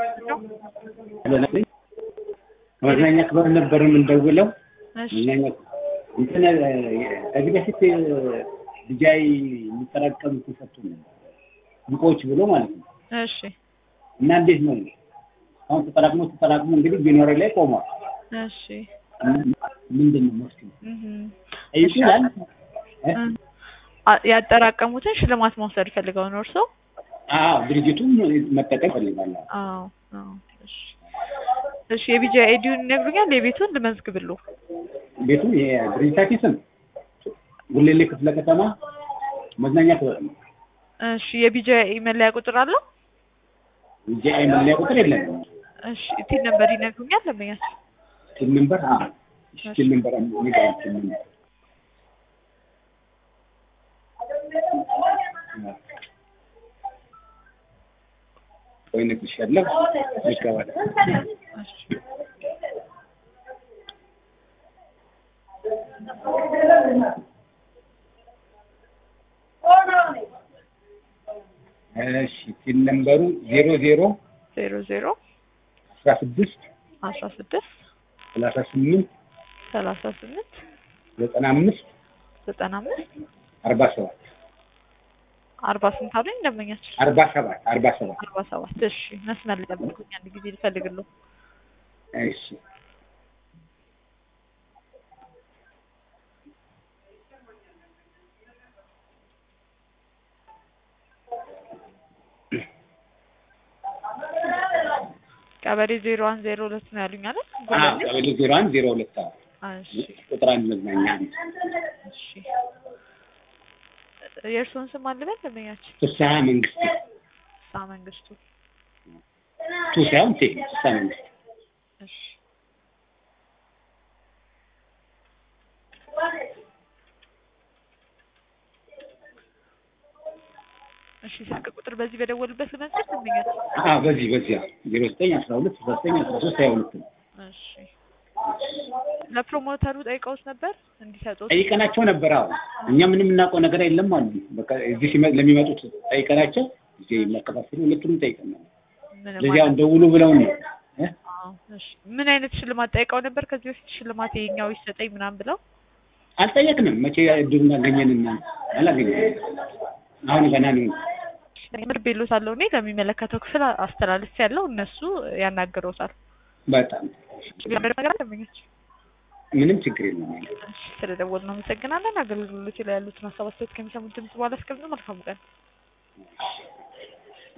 መዝናኛ ክበብ ነበር የምንደውለው። እሺ መዝናኛ እንትን ከዚህ በፊት ልጃይ የሚጠራቀሙት ሰጡ ንቆች ብሎ ማለት ነው። እሺ እና እንዴት ነው አሁን ተጠራቅሞ ተጠራቅሞ እንግዲህ ቢኖሬ ላይ ቆሟል። እሺ ምንድን ነው መፍትሄው? እህም። ጠይቁ ይላል እ? አ- ያጠራቀሙትን ሽልማት መውሰድ ፈልገው ነው እርስዎ? አዎ ድርጅቱም መጠቀም ፈልጋለሁ። አዎ አዎ። እሺ እሺ የቢጃ ኤዲዩን ይነግሩኛል? የቤቱን ልመዝግብሉ። ቤቱ የድርጅታችን ስም ጉሌሌ ክፍለ ከተማ መዝናኛ ክበብ ነው። እሺ የቢጃ መለያ ቁጥር አለው? እንጂ አይ መለያ ቁጥር የለም። እሺ ቲን ነምበር ይነግሩኛል? ለመያዝ ቲም ነምበር አዎ ቲም ነምበር ንገረኝ። ቲም ነምበር ወይ እነግርሻለሁ። ይገባል። እሺ እሺ ቲም ነምበሩ ዜሮ ዜሮ ዜሮ ዜሮ አስራ ስድስት አስራ ስድስት ሰላሳ ስምንት ሰላሳ ስምንት ዘጠና አምስት ዘጠና አምስት አርባ ሰባት አርባ ስንት አሉኝ? ደንበኛችን አርባ ሰባት አርባ ሰባት አርባ ሰባት እሺ መስመር ልጠብቁኝ አንድ ጊዜ ልፈልግልዎ። እሺ ቀበሌ ዜሮ አንድ ዜሮ ሁለት ነው ያሉኝ አይደል? አዎ ጉለሌ? ቀበሌ ዜሮ አንድ ዜሮ ሁለት አዎ እሺ ቁጥር አንድ መዝናኛ ቤት እሺ የእርስዎን ስም አልበል ደንበኛችን? ፍስሀ መንግስቴ ሳ መንግስቱ ቱ ሳይሆን ቴ ፍስሀ መንግስቴ እሺ እሺ ስልክ ቁጥር በዚህ በደወሉበት ልመዝገብ ደንበኛችን? አዎ በዚህ በዚህ ዜሮ ዘጠኝ አስራ ሁለት ስልሳ ዘጠኝ አስራ ሶስት ሀያ ሁለት ነው እሺ ለፕሮሞተሩ ጠይቀውት ነበር እንዲሰጡት? ጠይቀናቸው ነበር። አዎ እኛ ምንም የምናውቀው ነገር የለም አሉ። በቃ እዚህ ሲመ- ለሚመጡት ጠይቀናቸው እዚህ የሚያከፋፍሉ ሁለቱንም ጠይቀን ነው ምንም ለዚህ አሁን ማለት- ደውሉ ብለውን ነው እ? አዎ፣ እሺ ምን አይነት ሽልማት ጠይቀው ነበር? ከዚህ በፊት ሽልማት የኛው ይሰጠኝ ምናምን ብለው አልጠየቅንም። መቼ እድሉን አገኘንና አላገኘንም። አሁን ገና ነው። ምር ቤሎት አለው እኔ ለሚመለከተው ክፍል አስተላልፍ ያለው እነሱ ያናግረውታል። በጣም ነገር ደንበኞች ምንም ችግር የለም። እሺ፣ ስለደወልን አመሰግናለን። አገልግሎት ላይ ያሉትን ሀሳብ አስተያየት ከሚሰሙት ድምጽ በኋላ እስከምን መልካም ቀን